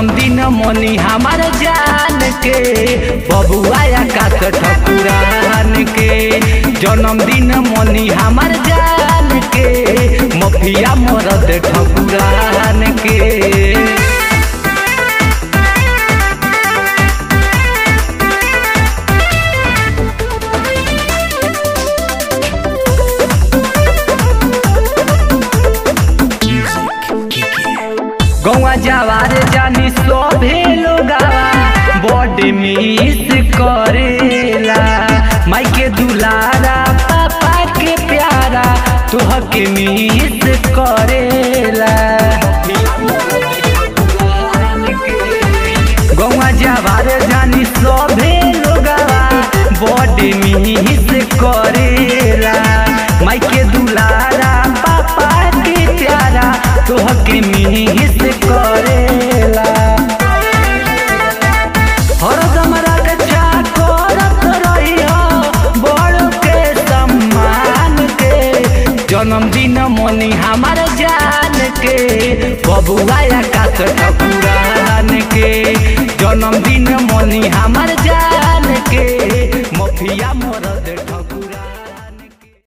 जन्मदिन मनी हमार जान के बबुआ आकाश ठकुरान के जन्मदिन मनी हमार जान के मफिया मरद ठकुरान के गौआ जवार जानी सभे लोगावा बॉडी मिस करेला माई के दुलारा पापा के प्यारा तुह के मिस करेला गौआ जवार जानी सभे लोगावा बॉडी मिस करेला माई के दुलारा पापा के प्यारा तुह के मिस करेला हरदम रक्षा करत रहियो बड़ के सम्मान के जन्मदिन मनी हमार जान के बबुआ आकाश ठकुरान के जन्मदिन मनी हमार जान के मफिया मरद ठकुरान